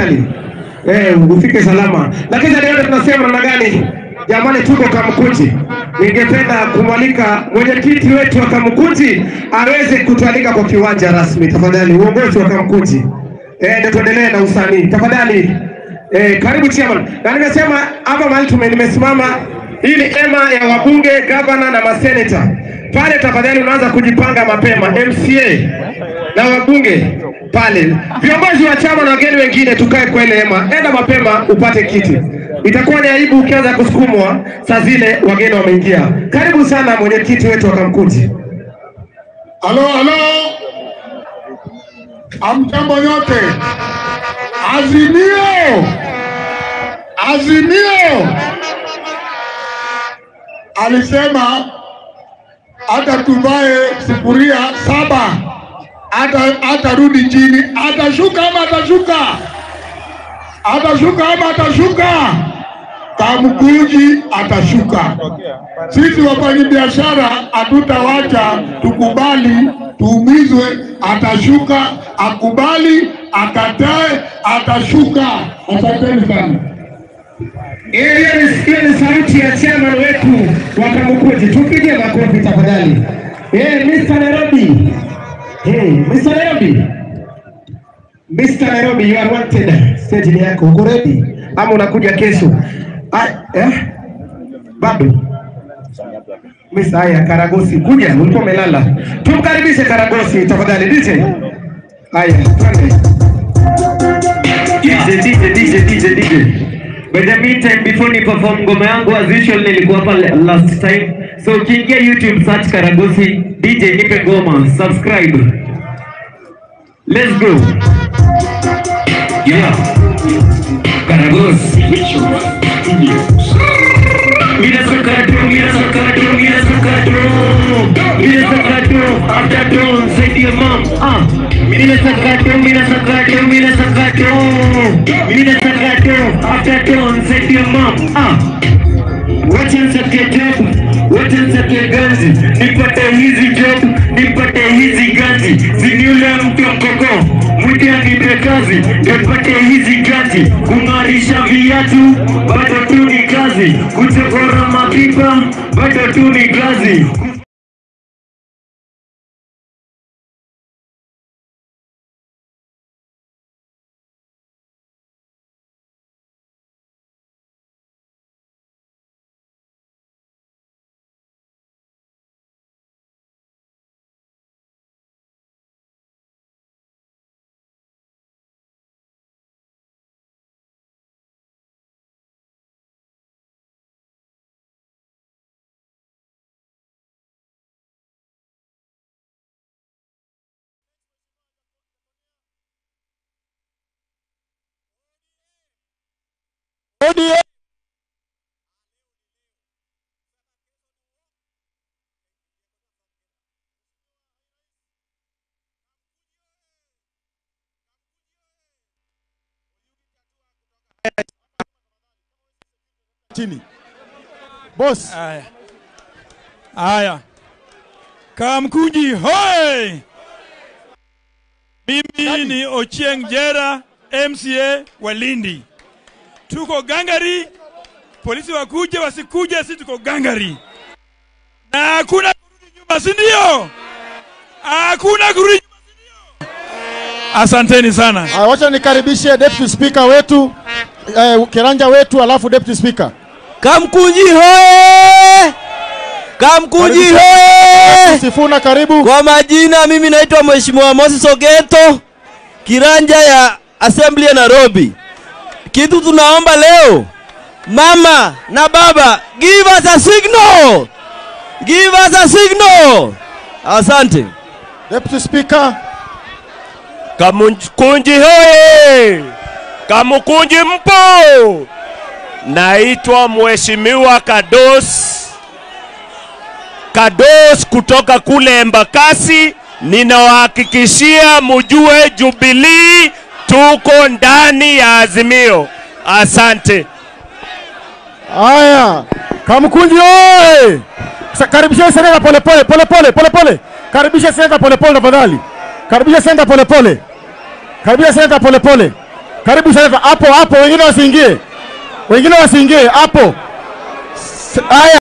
tafadhali eh, ufike salama. Lakini zaidi ya yote tunasema namna gani? Jamani, tuko Kamkuji. Ningependa kumwalika mwenyekiti wetu wa Kamkuji aweze kutualika kwa kiwanja rasmi, tafadhali, uongozi wa Kamkuji. Eh, ndio tuendelee na usanii tafadhali. Eh, karibu chairman. Na nimesema hapa mahali tume nimesimama, hii ni ema ya wabunge, gavana na maseneta. Pale tafadhali unaanza kujipanga mapema, MCA na wabunge pale, viongozi wa chama na wageni wengine, tukae kwa ile hema. Enda mapema upate kiti. Itakuwa ni aibu ukianza kusukumwa saa zile wageni wameingia. Karibu sana mwenyekiti wetu wa Kamkuji. Halo, halo, amjambo nyote. Azimio, Azimio alisema hata tuvae sufuria saba, hata atarudi chini, atashuka ama atashuka, atashuka ama atashuka, Kamkuji atashuka. Sisi wafanyabiashara hatutawacha tukubali tuumizwe. Atashuka, akubali, akatae, atashuka. Asanteni sana. Hiyo ni hiyo ni sauti ya chairman wetu wa Kamukuji. Tupige makofi tafadhali. Eh, Mr. Nairobi. Hey, Mr. Nairobi. Mr. Nairobi, you are wanted. Stage ni yako. Uko ready? Ama unakuja kesho? Ah, eh? Bado. Mr. Haya, Karagosi, kuja, ulikuwa umelala. Tumkaribishe Karagosi tafadhali DJ. Haya, twende. DJ, DJ, DJ, DJ, DJ. By the meantime, before ni perform ngoma yangu as usual nilikuwa hapa la- last time. So ukiingia YouTube search Karagosi DJ nipe ngoma, subscribe. Let's go. Yeah. Karagosi. Mira sakato, mira sakato, mira sakato. Mira sakato, after dawn, say to your mom, ah. Mira sakato, mira sakato, mira sakato. Mira sakato, after dawn, say to your mom, ah. Wacha nsake job, wacha nsake ganzi, nipate hizi job, nipate hizi ganzi, ziniule mtu wa mkoko, mwite anipe kazi, nipate hizi ganzi, kung'arisha viatu, bado tu ni kazi, kuchokora mapipa, bado tu ni kazi. chini. Boss, Haya, haya, Kamkuji hoi! Mimi ni Ochieng Jera, MCA wa Lindi. Tuko gangari, polisi wakuje wasikuje, si tuko gangari na hakuna kurudi nyuma, si ndio? Hakuna kurudi nyuma, si ndio? Asanteni sana. ah, wacha nikaribishe deputy speaker wetu eh, kiranja wetu alafu deputy speaker. Kamkunji hoye! Kamkunji Karibu hoye! Sifuna karibu. Kwa majina mimi naitwa Mheshimiwa Moses Ogeto, kiranja ya Assembly ya Nairobi. Kitu tunaomba leo, mama na baba, give us a signal, give us a signal. Asante. Deputy speaker. Kamukunji hoye! Kamukunji mpo! Naitwa Mheshimiwa Kados Kados kutoka kule Embakasi. Ninawahakikishia mujue Jubilee tuko ndani ya Azimio. Asante. Haya, Kamkunji oye! Sa- Karibisha seneta pole pole pole pole pole pole. Karibisha seneta pole pole tafadhali. Karibisha seneta pole pole. Karibisha seneta pole pole. Karibu seneta, hapo hapo, wengine wasiingie, wengine wasiingie hapo. S- Haya.